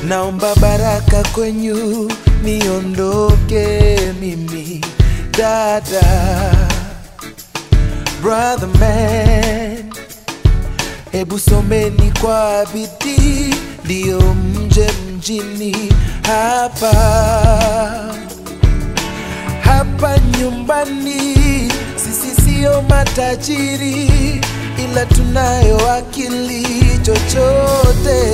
naomba baraka kwenyu niondoke mimi dada brother man hebu someni kwa bidii ndiyo mje mjini hapa hapa nyumbani sisi sio matajiri ila tunayo akili chochote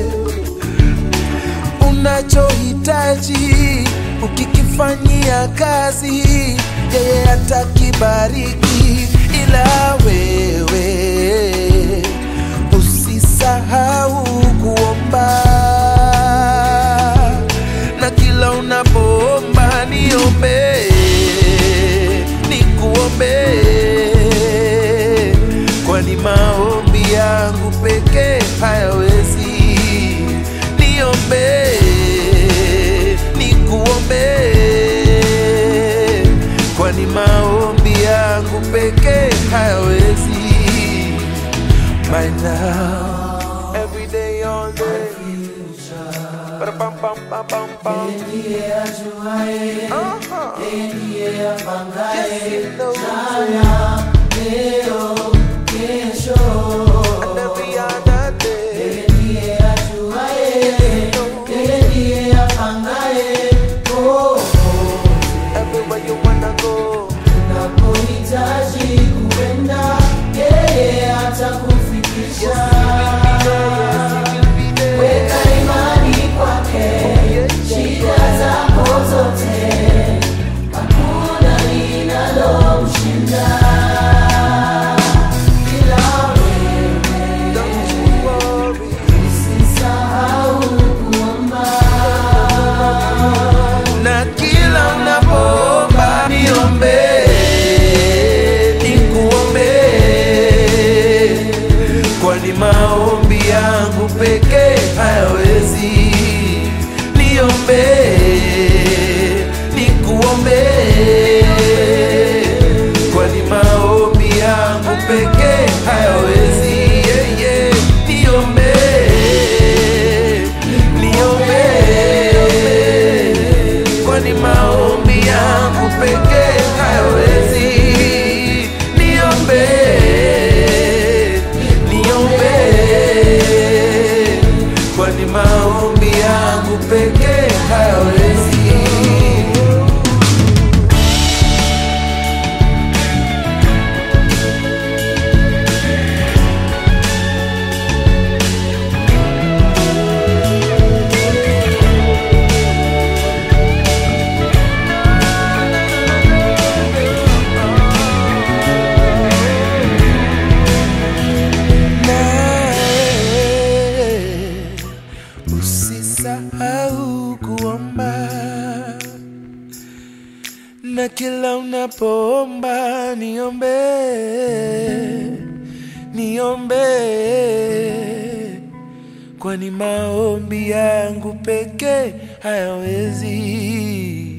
unachohitaji ukikifanyia kazi yeye atakibariki ila wewe usisahau kuomba na kila unapoomba niombe nikuombe kwani maombi yangu pekee hayawezi niombe nikuombe kwani maombi yangu pekee hayawezi my now every day all day Ba-da-bum, bum, bum, bum, bum. ndiye ajuaye, Uh-huh. yeye ndiye apangaye Yes, he knows jana, leo, kesho. and every other day. Yeye ndiye ajuaye, yeye ndiye apangaye oh, Everywhere you wanna go, unapohitaji kuenda, yeye atakufikisha. Weka imani kwake, shida zako zote, hakuna linalomshinda. Ila wewe don't you worry. usisahau kuomba. na kila unapoomba niombe nikuombe kwani maombi yangu pekee hayawezi niombe nikuombe kwani maombi yangu pekee hayawezi yeah, yeah. niombe niombe kwani maombi yangu pekee hayawezi niombe niombe kwani maombi yangu pekee hayawezi nawe usisahau kuomba na kila unapoomba niombe niombe kwani maombi yangu pekee hayawezi